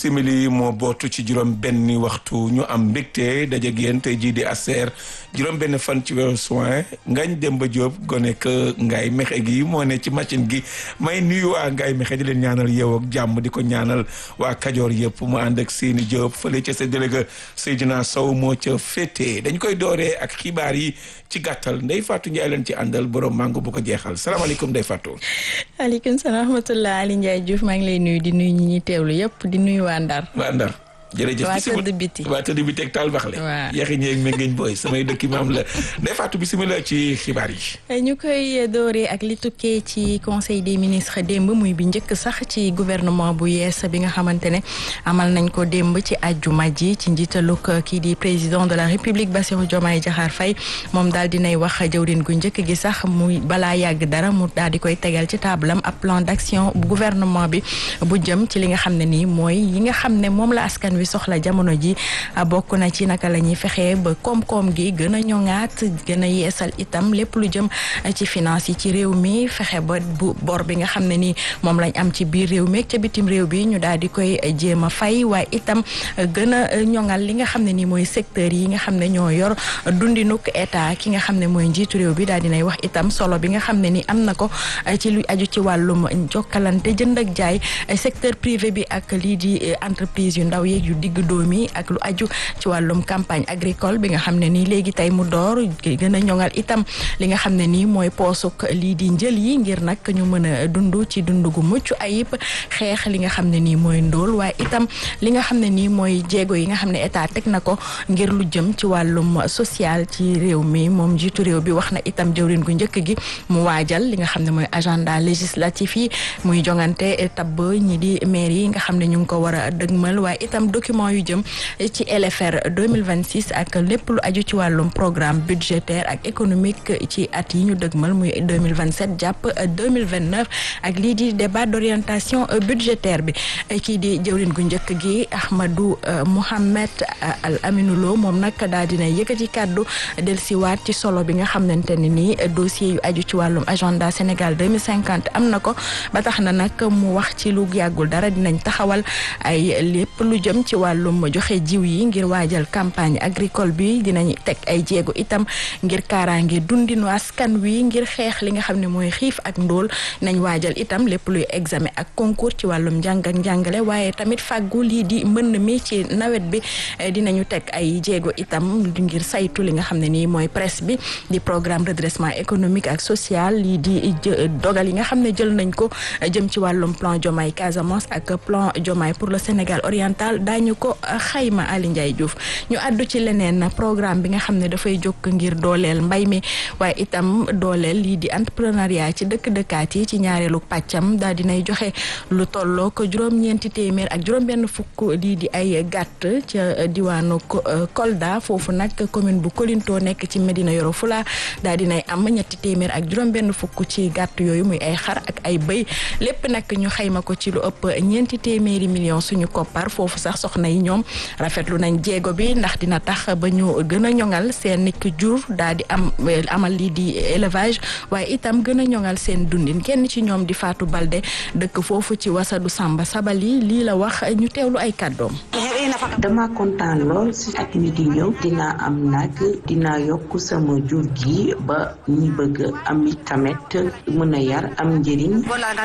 simili moo bootu ci juróom benn waxtu ñu am mbégte daje yéen tey jii di aser juróom benn fan ci weeru soin ngañ Demba Diop gone que Ngaye Mexe gi moo ne ci machine gi may nuyu waa Ngaye Mexe di leen ñaanal yow ak jàmm di ko ñaanal waa Kajoor yëpp mu ànd ak seeni Diop fële ca sa délégué Seydina Sow moo ca féete dañ koy dooree ak xibaar yi ci gàttal Ndeye Fatou Ndiaye leen ci àndal borom mango bu ko jeexal salaamaaleykum Ndeye Fatou. waaleykum salaam wa rahmatulah Ali Ndiaye Diouf maa ngi lay nuyu di nuyu ñi ñuy teewlu yëpp di nuyu waa Ndar. waa Ndar. jërëjëf waa tëdd biti waa tëdd biti ak taal baxle waaw yaxi ñeeg méngeeñ booy samay dëkk maam la Ndeye Fatou bisimilah ci xibaar yi ñu koy dooree ak li tukkee ci conseil des ministres démb muy bi njëkk sax ci gouvernement bu yees bi nga xamante ne amal nañ ko démb ci àjjuma ji ci njiitalug kii di président de la république Bassirou Diomaye Diakhar Faye moom daal dinay wax jëwrin gu njëkk gi sax muy balaa yàgg dara mu daal di koy tegal ci taabalam ab plan d'action bu gouvernement bi bu jëm ci li nga xam ne nii mooy yi nga xam ne moom la askan wi soxla jamono ji bokk na ci naka la ñuy fexee ba koom-koom gi gën a ñoŋaat gën a yeesal itam lépp lu jëm ci finance yi ci réew mi fexe ba bu bor bi nga xam ne ni moom lañ am ci biir réew mi ak ca bitim réew bi ñu daal di koy jéem a fay waaye itam gën a ñoŋal li nga xam ne ni mooy secteur yi nga xam ne ñoo yor dundinuk état ki nga xam ne mooy njiitu réew bi daal dinay wax itam solo bi nga xam ne ni am na ko ci lu aju ci wàllum jokkalante jënd ak jaay secteur privé bi ak lii di entreprise yu ndaw yeeg yu digg doomi ak lu aju ci wàllum campagne agricole bi nga xam ne nii léegi tey mu door gën a ñoŋal itam li nga xam ne nii mooy poosuk lii di njël yi ngir nag ñu mën a dund ci dund gu mucc ayib xeex li nga xam ne nii mooy ndóol waaye itam li nga xam ne nii mooy jéego yi nga xam ne état teg na ko ngir lu jëm ci wàllum social ci réew mi moom jiitu réew bi wax na itam jëwrin gu njëkk gi mu waajal li nga xam ne mooy agenda législatif yi muy jongante tabb ñi di maire yi nga xam ne ñu ngi ko war a dëgmal waaye itam document yu jëm ci LFR 2026 ak lépp lu aju ci wàllum programme budgétaire ak économique ci at yi ñu dëgmal muy 2027 jàpp 2029 ak lii di débat d'orientation budgétaire bi kii di jëwrin gu njëkk gi Ahmadou Mohamed Al Aminou Lo moom nag daal dina yëkkati kàddu dellusiwaat ci solo bi nga xamante ne nii dossier yu aju ci wàllum agenda Sénégal 2050 am na ko ba tax na nag mu wax ci lu yàggul dara dinañ taxawal ay lépp lu jëm ci wàllum joxe jiw yi ngir waajal campagne agricole bi dinañ teg ay jéego itam ngir kaaraange dundinu askan wi ngir xeex li nga xam ne mooy xiif ak ndóol nañ waajal itam lépp luy examen ak concours ci wàllum njàng ak njàngale waaye tamit fàggu lii di mbënn mi ci nawet bi dinañu teg ay jéego itam ngir saytu li nga xam ne nii mooy presse bi di programme redressement économique ak social lii di dogal yi nga xam ne jël nañ ko jëm ci wàllum plan Diomaye Casamance ak plan Diomaye pour le Sénégal oriental daañu ko xayma Ali Ndiaye Diouf ñu àddu ci leneen programme bi nga xam ne dafay jóg ngir dooleel mbay mi waaye itam dooleel lii di entrepreneuriat ci dëkk-dëkkaat yi ci ñaareelu pàccam daal dinay joxe lu tolloo ko juróom-ñeenti téeméer ak juróom-benn fukk lii di ay gàtt ca diwaanu Kolda foofu nag commune bu Kolinto nekk ci Medina Yoro Fula daal dinay am ñetti téeméer ak juróom-benn fukk ci gàtt yooyu muy ay xar ak ay bëy lépp nag ñu xayma ko ci lu ëpp ñeenti téeméeri millions suñu koppar foofu sax soxna yi ñoom rafetlu nañ jéego bi ndax dina tax ba ñu gën a ñoŋal seen nikk jur daal di am amal lii di élevage waaye itam gën a ñoŋal seen dundin kenn ci ñoom di Fatou Balde dëkk foofu ci wasadu Samba Sabali lii la wax ñu teewlu ay kàddoom. dama kontaan lool si at mi di ñëw dinaa am nag dinaa yokk sama jur gi ba ñi bëgg am tamit mën a yar am njëriñ.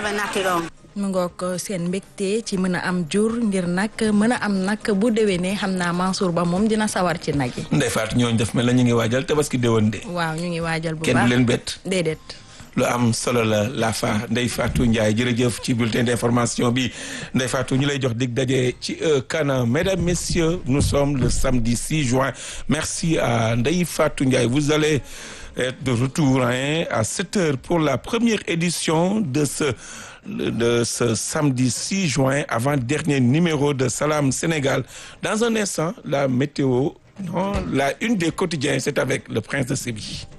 mu ngoog seen mbégte ci mën a am jur ngir nag mën a am nag bu déwénee xam naa Mansour Ba moom dina sawar ci nag yi. Ndeye Fatou ñooñu def mel la ñu ngi waajal tabaski déwén de. waaw ñu ngi waajal bu baax kenn du leen bett. déedéet. lu am solo la la fa Ndeye Fatou Ndiaye jërëjëf ci bulletin d'information bi Ndeye Fatou ñu lay jox dig daje ci kanam mesdames messieurs nous sommes le samedi 6 juin merci à Ndeye Fatou Ndiaye vous allez être de retour hein, à 7 heures pour la première édition de ce de ce samedi 6 juin avant-dernier numéro de Salam Sénégal dans un instant la météo non la une des quotidiens c'est avec le prince de Séville